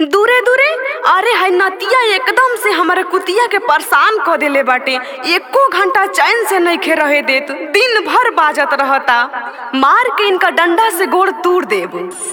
दूरे दूरे अरे है नतिया एकदम से हमारे कुतिया के परेशान क देले बाटे एको घंटा चैन से नइखे रहे देत दिन भर बाजत रहता मार के इनका डंडा से गोड़ तूड़ देब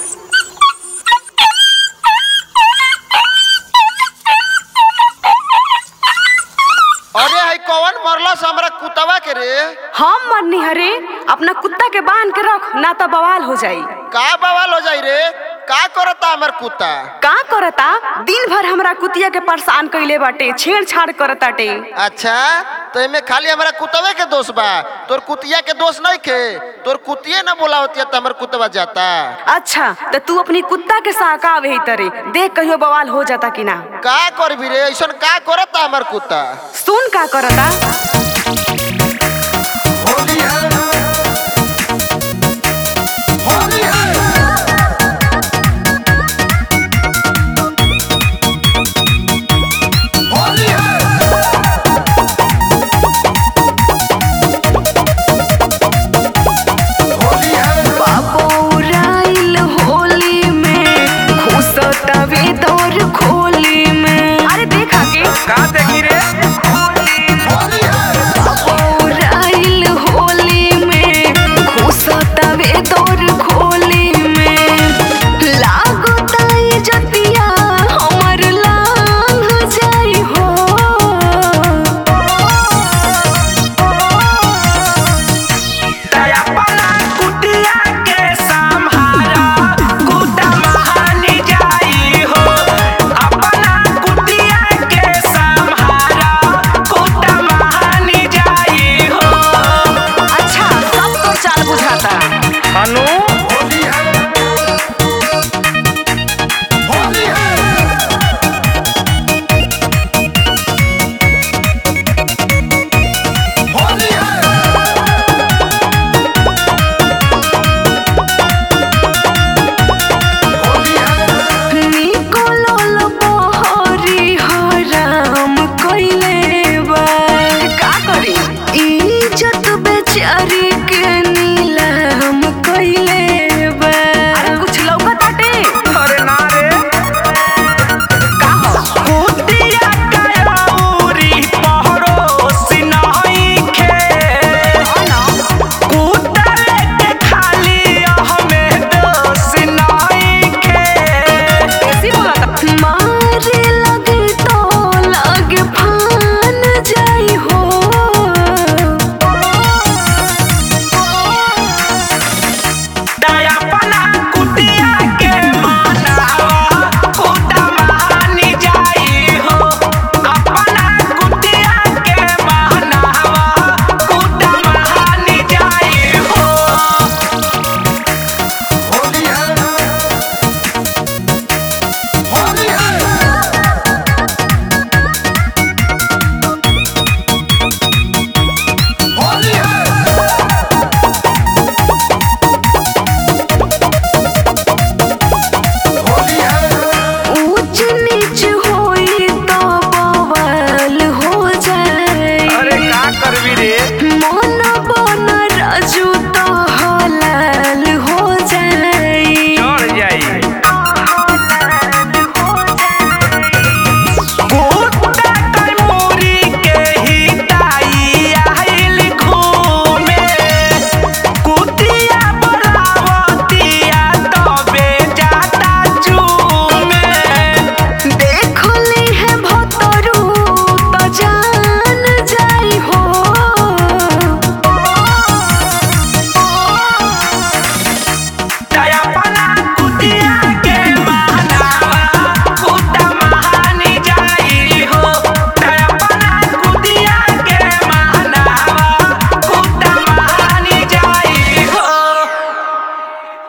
अरे है कौन मरलस हमरा कुतवा के रे हम मरनी हरे अपना कुत्ता के बांध के रख ना तो बवाल हो जाई का बवाल हो जाई रे का करता हमर कुत्ता का करता दिन भर हमरा कुतिया के परेशान कइले बाटे छेड़छाड़ करताटे अच्छा तो एमे खाली हमरा कुतवे के दोष बा तोर कुतिया के दोष नहीं के तोर कुतिये ना बोला होती तो हमर कुतवा जाता अच्छा तो तू अपनी कुत्ता के सहकावे ही तरे देख कहियो बवाल हो जाता कि ना का करबी रे ऐसन का करता हमर कुत्ता सुन का करता बाबूराइल होली में घुसतावे दौर खोली में अरे देखा के का देखी रे बाबूराइल होली में घुसतावे दौर खोली में लागताई जतिया हमर लांग जाई हो दया पना कुटिया के संहारा कुटा महानी जाई हो अपना कुटिया के संहारा कुटा महानी जाई हो अच्छा सब तो चाल बुझाता हनु निकोलल बहरी हराम कइले बा का करी इज्जत बेचारी